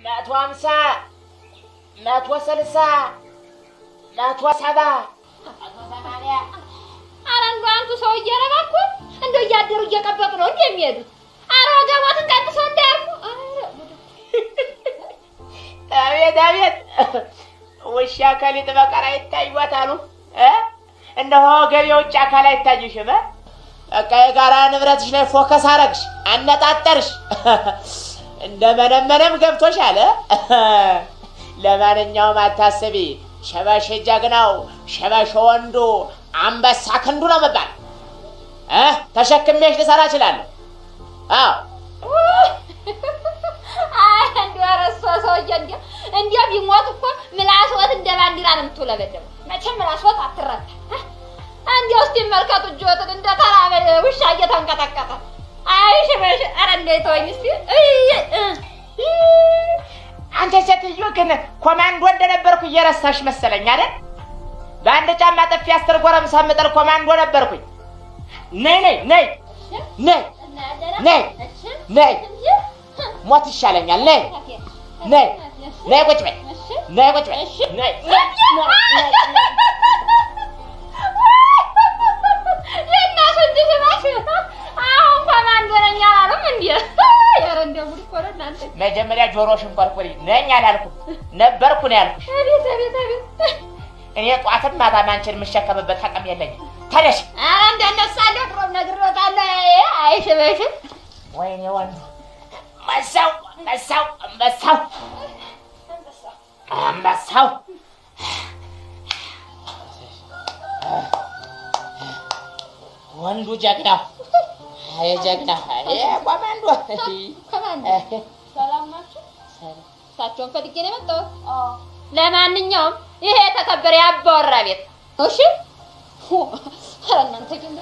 መቶ ሀምሳ መቶ ስልሳ መቶ ሰባ መቶ ሰማንያ ኧረ እንደው አንቱ ሰውዬ ኧረ እባክዎ እንደው እያደሩ እየቀበጡ ነው እንደ የሚሄዱት። ኧረ ወገቦትን ቀንሰው እንዳያርፉ። ኧረ ጉድ አቤት አቤት ውሻ ከሊጥ በቀር አይታዩት አሉ እ እነሆ ገቢ ውጭ አካል አይታዩሽም እ በቃ የጋራ ንብረትሽ ላይ ፎከስ አረግሽ አነጣጠርሽ እንደ መነመነም ገብቶሻል እ ለማንኛውም አታስቢ ሸበሽ ጀግናው ሸበሽ ወንዱ አንበሳ ክንዱ ነው መባል እ ተሸክሜሽ ልሰራ እችላለሁ አዎ አይ እንደው ኧረ እሷ ሰውዬ እንደው እንደው ቢሞት እኮ ምላስዎት እንደ ባንዲራ ነው የምትውለበለበው። መቼም ምላስዎት አትረታ። እንደው እስኪ መልከቱ እጅዎትን እንደ ተራበ ውሻ እየተንቀጠቀጠ። አይ ሽበሽ ኧረ እንደው ተወኝ እስኪ እይ እ አንተ ሴትዮ ግን ኮማንዶ እንደነበርኩ እየረሳሽ መሰለኝ አይደል? በአንድ ጫማ ጥፊ አስር ጎረምሳ የምጥል ኮማንዶ ነበርኩኝ። ነይ ነይ ነይ ነይ ነይ ነይ ሞት ይሻለኛል። ነይ ነይ ነይ ቁጭ በይ ነይ ቁጭ በይ ነይ የእናቱ እጅ ሽባሽ አሁን ኮማንዶ ነኝ አላሉም እንዴ? ኧረ እንደው ጉድ እኮ ነው እናንተ። መጀመሪያ ጆሮሽን ቆርቁሪ። ነኝ አላልኩም ነበርኩ ነው ያልኩሽ። አቤት አቤት አቤት እኔ ጧትም ማታም አንቺን የምሸከምበት አቅም የለኝም። ተነሽ። ኧረ እንደነሳለሁ ድሮም ነግሬዎታለሁ። አይ ሽበሽ ወይኔ ወንዱ መሳው መሳው አንበሳው አንበሳው ወንዱ ጀግናው አይ ጀግና አይ ኮማንዶ ኮማንዶ ሰላም ናችሁ? እሳቸውን ፈልጌ ነው የመጣሁት። ለማንኛውም ይሄ የተከበረ የአባወራ ቤት ነው። እሺ ኧረ እናንተ ግን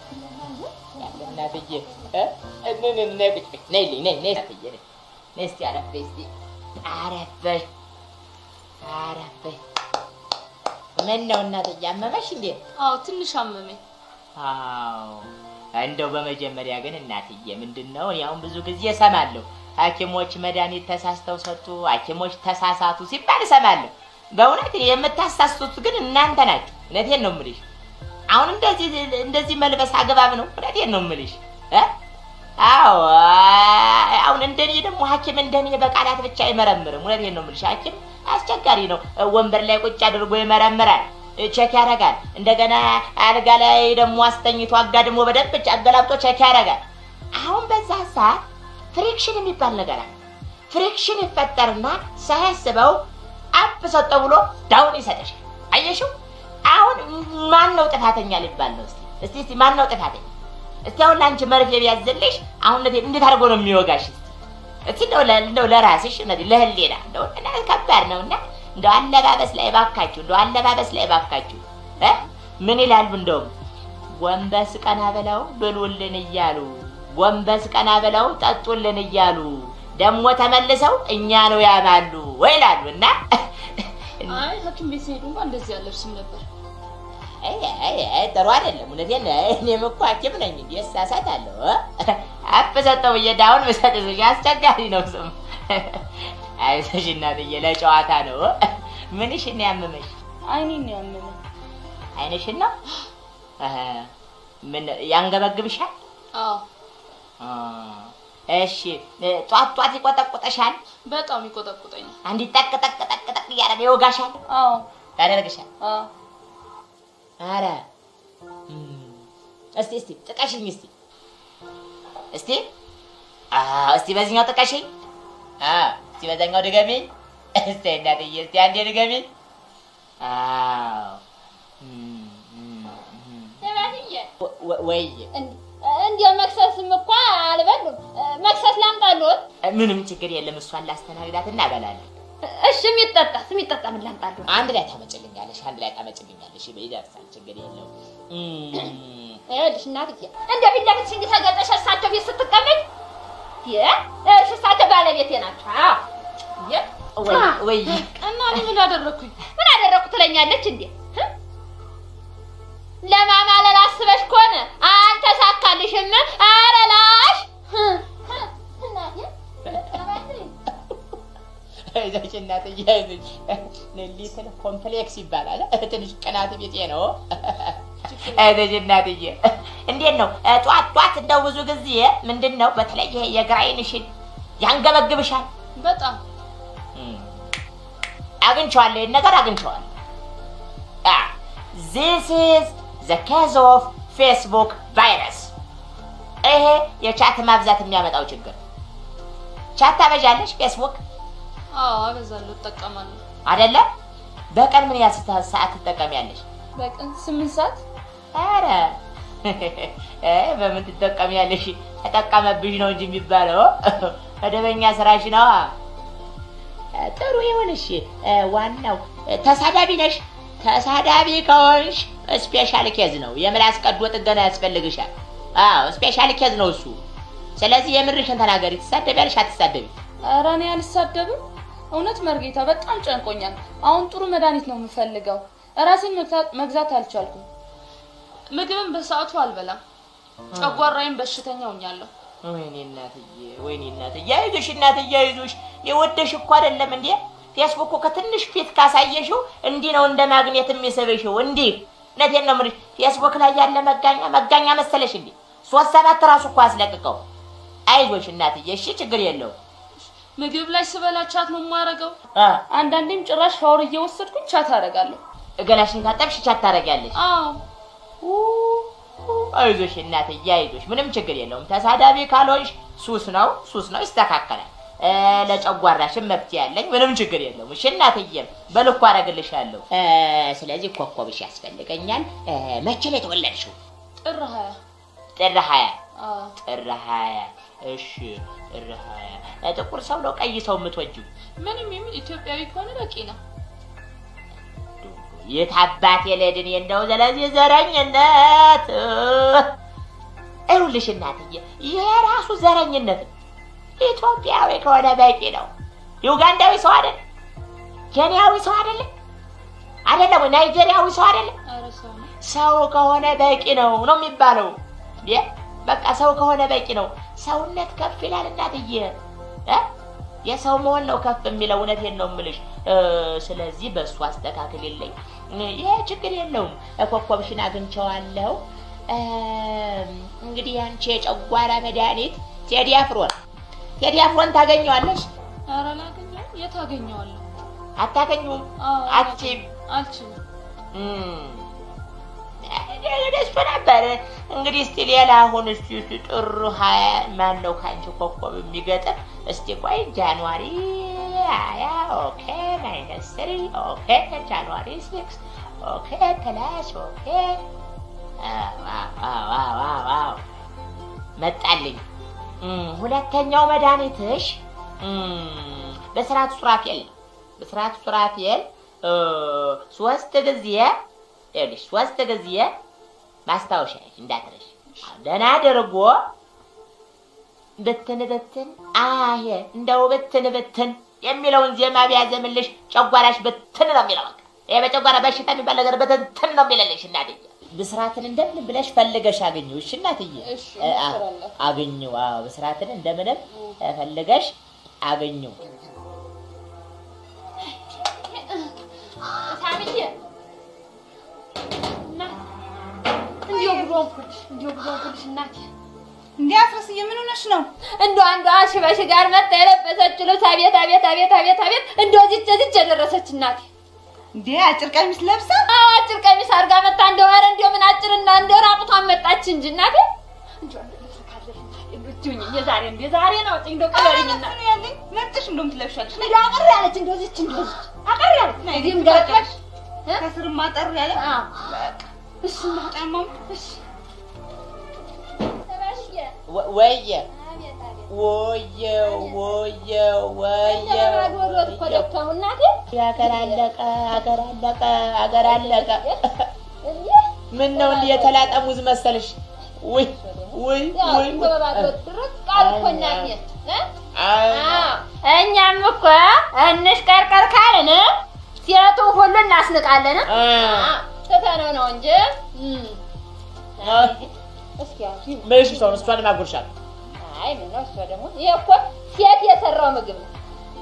እናትዬ እ ምን ምን ነይ ቁጭ በይ ነይልኝ ነይ ነይ እናትዬ ነይ ነይ እስኪ አረፍ በይ እስኪ አረፍ በይ አረፍ በይ ምን ነው እናትዬ አመመሽ እንዴ አዎ ትንሽ አመመኝ። አዎ እንደው በመጀመሪያ ግን እናትዬ ምንድን ነው እኔ አሁን ብዙ ጊዜ እሰማለሁ ሐኪሞች መድኃኒት ተሳስተው ሰጡ፣ ሐኪሞች ተሳሳቱ ሲባል እሰማለሁ። በእውነት እኔ የምታሳስቱት ግን እናንተ ናችሁ። እውነቴን ነው የምልሽ። አሁን እንደዚህ እንደዚህ መልበስ አግባብ ነው? እውነቴን ነው የምልሽ እ አዎ አሁን እንደኔ ደግሞ ሐኪም እንደኔ በቃላት ብቻ አይመረምርም። እውነቴን ነው የምልሽ። ሐኪም አስቸጋሪ ነው። ወንበር ላይ ቁጭ አድርጎ ይመረምራል፣ ቼክ ያደርጋል። እንደገና አልጋ ላይ ደግሞ አስተኝቶ አጋድሞ በደንብ አገላብጦ ቼክ ያደርጋል። አሁን በዛ ሰዓት ፍሪክሽን የሚባል ነገር አለ። ፍሪክሽን ይፈጠርና ሳያስበው አፕ ሰጠው ብሎ ዳውን ይሰጠሻል። አየሽው? አሁን ማን ነው ጥፋተኛ ሊባል ነው? እስቲ እስቲ እስቲ ማን ነው ጥፋተኛ? እስቲ አሁን ለአንቺ መርፌ ቢያዝልሽ አሁን እንዴት እንዴት አድርጎ ነው የሚወጋሽ? እስቲ እንደው ለ- እንደው ለራስሽ እነዚህ ለህሊና እንደው እና ከባድ ነውና እንደው አለባበስ ላይ ባካችሁ፣ እንደው አለባበስ ላይ ባካችሁ እ ምን ይላሉ እንደውም ጎንበስ ቀና ብለው ብሉልን እያሉ ጎንበስ ቀና ብለው ጠጡልን እያሉ ደግሞ ተመልሰው እኛ ነው ያማሉ ወይ ይላሉ እና አይ ሐኪም ቤት ስሄዱ እንኳን እንደዚህ አለብስም ነበር። አይ አይ አይ ጥሩ አይደለም። እውነቴን ነው። እኔም እኮ ሐኪም ነኝ እንዴ እሳሳታለሁ። አፍ ሰጠው ብዬ ዳውን ብሰጥሽ አስቸጋሪ ነው ስም። አይዞሽ እናትዬ ለጨዋታ ነው። ምንሽን ነው ያመመሽ? አይኔን ነው ያመመኝ። አይንሽን ነው? አሀ። ምን ያንገበግብሻል? አዎ አ፣ እሺ ጧት ጧት ይቆጠቁጠሻል? በጣም ይቆጠቁጠኛል። አንዲት ጠቅ ጠቅ ጠቅ ጠቅ እያደረገ ይወጋሻል? አዎ ያደርግሻል? አዎ አረ እም፣ እስቲ እስቲ ጥቀሽኝ እስቲ እስቲ አዎ እስቲ በዚህኛው ጥቀሽኝ አዎ እስቲ በዛኛው ድገሚኝ እስቲ እናትዬ እስቲ አንዴ ድገሚኝ አዎ እም፣ እም፣ እም። ሽበሽዬ ወ- ወ- ወይ እንዲያው መክሰስም እኮ አልበሉም። መክሰስ ላምጣልዎት? ምንም ችግር የለም እሷን ላስተናግዳት እና እበላለሁ እሺ የሚጠጣስ የሚጠጣ ምን ላምጣልዎት? አንድ ላይ ታመጭልኛለሽ አንድ ላይ ታመጭልኛለሽ ይደርሳል ችግር የለውም እም፣ ይኸውልሽ እናትዬ እንደው ፊት ለፊትሽ እንዲህ ተገልጠሽ እሳቸው ቤት ስትቀመጭ የ እሺ እሳቸው ባለቤቴ ናቸው። አዎ የ ወይ ወይ እና እኔ ምን አደረኩኝ? ምን አደረኩ ትለኛለች እንዴ? ህ? ለማማለል አስበሽ ከሆነ አልተሳካልሽም። ኧረ ላሽ ህ፣ ህ፣ እናቴ፣ አይዞሽ እናትዬ አይዞሽ። ሊትል ኮምፕሌክስ ይባላል። ትንሽ ቅናት ቢጤ ነው። አይዞሽ እናትዬ። እንዴት ነው ጧት ጧት እንደው ብዙ ጊዜ ምንድን ነው በተለይ ይሄ የግራ ዓይንሽን ያንገበግብሻል? በጣም አግኝቼዋለሁ፣ ይህን ነገር አግኝቼዋለሁ። ዚስ ኢዝ ዘ ኬዝ ኦፍ ፌስቡክ ቫይረስ። ይሄ የቻት ማብዛት የሚያመጣው ችግር። ቻት ታበዣለሽ ፌስቡክ አዎ አበዛለሁ፣ እጠቀማለሁ። አይደለ? በቀን ምን ያህል ስታ- ሰዓት ትጠቀሚያለሽ? በቀን ስምንት ሰዓት ኧረ እ በምን ትጠቀሚያለሽ? ተጠቀመብሽ ነው እንጂ የሚባለው መደበኛ ስራሽ ነዋ። ጥሩ ይሁንሽ። ዋናው ተሳዳቢ ነሽ። ተሳዳቢ ከሆንሽ ስፔሻል ኬዝ ነው። የምላስ ቀዶ ጥገና ያስፈልግሻል። አዎ ስፔሻል ኬዝ ነው እሱ። ስለዚህ የምርሽን ተናገሪ። ትሳደቢያለሽ አትሳደቢ? ኧረ እኔ አልሳደብም። እውነት መርጌታ በጣም ጨንቆኛል። አሁን ጥሩ መድኃኒት ነው የምፈልገው። ራሴን መግዛት መግዛት አልቻልኩም። ምግብን በሰዓቱ አልበላም። ጨጓራዬን በሽተኛ ሆኛለሁ። ወይኔ እናትዬ፣ ወይኔ እናትዬ፣ አይዞሽ እናትዬ፣ አይዞሽ። የወደሽ እኮ አይደለም እንዴ ፌስቡክ እኮ ከትንሽ ፊት ካሳየሽው እንዲህ ነው እንደ ማግኘት የሚስብሽው። እንዲህ እውነቴን ነው የምልሽ። ፌስቡክ ላይ ያለ መጋኛ መጋኛ መሰለሽ እንዴ? ሶስት ሰባት ራሱ እኮ አስለቅቀው። አይዞሽ እናትዬ፣ እሺ፣ ችግር የለውም። ምግብ ላይ ስበላ ቻት ነው የማደርገው። አ አንዳንዴም ጭራሽ ሻወር እየወሰድኩኝ ቻት አደርጋለሁ። ገላሽን ካጠብሽ ቻት ታደርጊያለሽ። አዎ አይዞሽ እናትዬ አይዞሽ፣ ምንም ችግር የለውም። ተሳዳቢ ካልሆንሽ ሱስ ነው ሱስ ነው፣ ይስተካከላል። እ ለጨጓራሽን መፍትሄ ያለኝ ምንም ችግር የለውም። እሺ እናትዬም በልኩ አደርግልሻለሁ። እ ስለዚህ ኮከብሽ ያስፈልገኛል። እ መቼ ነው የተወለድሽው? ጥር ሀያ ጥር ሀያ አዎ ጥር ሀያ እሺ ጥር ሀያ ጥቁር ሰው ነው ቀይ ሰው የምትወጂው? ምንም የሚል ኢትዮጵያዊ ከሆነ በቂ ነው። የት አባቴ ልሄድን እንደው ስለዚህ ዘረኝነት ይኸውልሽ እናትዬ ይሄ ራሱ ዘረኝነት ነው። ኢትዮጵያዊ ከሆነ በቂ ነው። ዩጋንዳዊ ሰው አይደለም፣ ኬንያዊ ሰው አይደለም፣ አይደለም ወይ ናይጄሪያዊ ሰው አይደለም። ኧረ ሰው ነው። ሰው ከሆነ በቂ ነው ነው የሚባለው። የ በቃ ሰው ከሆነ በቂ ነው። ሰውነት ከፍ ይላል እናትዬ እ የሰው መሆን ነው ከፍ የሚለው። እውነቴን ነው የምልሽ። እ ስለዚህ በእሱ አስተካክልልኝ። ይሄ ችግር የለውም። ኮከብሽን አግኝቼዋለሁ። እም፣ እንግዲህ አንቺ የጨጓራ መድኃኒት ቴዲ አፍሮን ቴዲ አፍሮን ታገኘዋለሽ? ኧረ ላገኘው የት አገኘዋለሁ? አታገኙም? አዎ አትችይም? አልችልም። ደስቶ ነበር። እንግዲህ እስቲ ሌላ አሁን እስቲ እስቲ ጥር ሀያ ማን ነው ከአንቺ ኮከብ የሚገጥም? እስቲ ቆይ ጃንዋሪ ሀያ ኦኬ፣ ማይነስ ስሪ ኦኬ፣ ጃንዋሪ ሲክስ ኦኬ፣ ፕላስ ኦኬ። ዋው ዋው ዋው ዋው መጣልኝ። እም፣ ሁለተኛው መድኃኒትሽ እም፣ በስርዓት ሱራፌል ነው። በስርዓት ሱራፌል እ፣ ሶስት ጊዜ ይኸውልሽ ሶስት ጊዜ ማስታወሻ እንዳትረሽ። ደህና አድርጎ ብትን ብትን አየ እንደው ብትን ብትን የሚለውን ዜማ ቢያዘምልሽ ጨጓራሽ ብትን ነው የሚለው። በቃ ይሄ በጨጓራ በሽታ የሚባል ነገር ብትንትን ነው የሚለልሽ እናትዬ። ብስራትን እንደምን ብለሽ ፈልገሽ አግኘው። እሺ እናትዬ እሺ፣ እ፣ አ- እሞክራለሁ። አግኘው። አዎ ብስራትን እንደምንም እ፣ ፈልገሽ አግኘው። ሳምዬ እናት እንዲሁ ብሎ አንኩልሽ እንዲሁ ብሎ አንኩልሽ እናቴ እንዴ አፍረስዬ ምን ሆነሽ ነው? እንዶ አንዷ ሽበሽ ጋር መጣ የለበሰችው ልብስ አቤት አቤት አቤት አቤት አቤት እንዶ እዚች እዚች የደረሰች እናቴ እንዴ አጭር ቀሚስ ለብሳ አዎ አጭር ቀሚስ አድርጋ መጣ እንደው ኧረ እንደው ምን አጭርና እንደው ራቁቷን መጣች እንጂ እናቴ እንደው አንድ ልብስ ካለሽ እናቴ ብትሁኝ የዛሬ እንደው የዛሬ ነው እንደው ቅበሪኝና ነው ያለኝ መርጠሽ እንደውም ትለብሻለሽ። እንደው አቀር ያለች እንደው እዚች እንደው እዚች አቀር ያለች ነይ እዚህም ግን ገረቀሽ ከስርም አጠር ያለ አዎ በቃ እሺ እናቴ ጫማም እሺ ተባሽዬ ወ- ወየ አቤት አቤት ወየ ወየ ወየ እንደማጎሎት እኮ ደከሙ እናቴ አገር አለቀ አገር አለቀ አገር አለቀ። እንዴ ምን ነው እንዲህ የተላጠ ሙዝ መሰልሽ? ውይ ውይ ያው ውይ እንደ በባዶት ድረስ ቃል እኮ እናቴ እ አይ፣ አዎ እኛም እኮ እንሽቀርቀር ካልን ሴቱ ሁሉ እናስንቃለን። አ፣ ትተነው ነው እንጂ እም። አ፣ እስኪ ያው በእሺ ሰውን እሷን ማጉርሻል አይ ምን ነው እሷ ደግሞ ይሄ እኮ ሴት የሰራው ምግብ ነው። በበኩ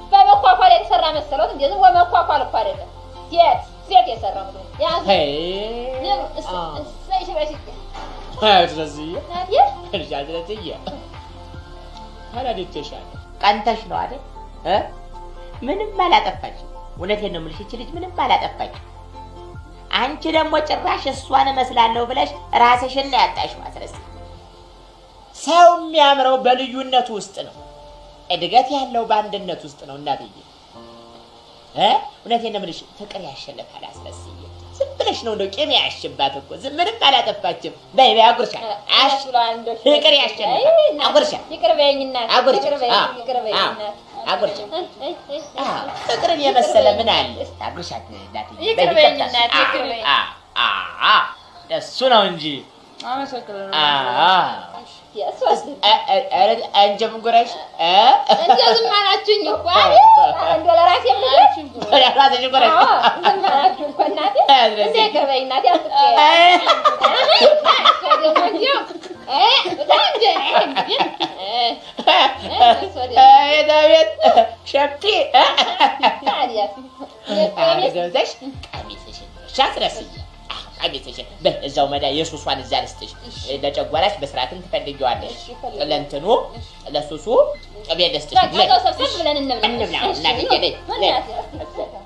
መኳኳል የተሰራ መሰሎት እንዴ? ዝም ብሎ መኳኳል እኮ አይደለም። ሴት ሴት የሰራው ነው። ያዝ ሄይ እሰይ ሽበሽ ስለዚህ ናዲያ እርሻ ስለዚህ ተረድቼሻለሁ። ቀንተሽ ነው አይደል እ ምንም አላጠፋችም። እውነቴን ነው የምልሽ፣ ይቺ ልጅ ምንም አላጠፋችም። አንቺ ደግሞ ጭራሽ እሷን እመስላለሁ ብለሽ ራስሽን ነው ያጣሽው። አስረስ ሰው የሚያምረው በልዩነቱ ውስጥ ነው። እድገት ያለው በአንድነት ውስጥ ነው። እናትዬ እ እውነቴን ነው የምልሽ፣ ፍቅር ያሸንፋል። አስረስዬ ዝም ብለሽ ነው እንደው ቂም ያሽባት እኮ ዝም ምንም አላጠፋችም። በይ በይ አጉርሻል። አሽ ፍቅር ያሸንፋል። አጉርሻል ይቅር በይኝ እናት፣ አጉርሻ። ይቅር በይኝ፣ አዎ፣ ይቅር በይኝ አዎ፣ እናት። አጉርሻ። እይ፣ እይ፣ እይ፣ አዎ፣ ፍቅርን የመሰለ ምን አለ? አጉርሻት እናትዬ። ይቅር በይ በይኝ ይቅርታሽ። እናት፣ ይቅር አዎ፣ በይኝ። አዎ፣ አዎ፣ እሱ ነው እንጂ አመሰግናለሁ። አዎ። የእሱ አስደ እ- እ- ኧረ አንቺም ጉረሽ እ? እንደው ዝም አላችሁኝ እኮ አይደል? እንደው ለራሴ የምልህ ራስሽ ጉረሽ። አዎ፣ ዝም አላችሁ እኮ እናቴ። እንደ ይቅር በይኝ እናቴ፣ አትጥሪ። እ? እሷ ደግሞ እንዲያው እ፣ በጣም እንደ እንግዲህ እ፣ እሷ ደግሞ የዳዊት ሸፍቲ እ? ታዲያ አዎ፣ ገብተሽ ቀሚስሽን ሻትረስዬ ቀሚስሽን በይ እዛው መዳ የሱሷን እዛ ልስጥሽ ለጨጓራሽ በስርዓትም ትፈልጊዋለሽ ለእንትኑ ለሱሱ ቅቤ ልስጥሽ በቃ ተው ሰብሰብ ብለን እንብላ። እንብላ እናትዬ ነይ ነይ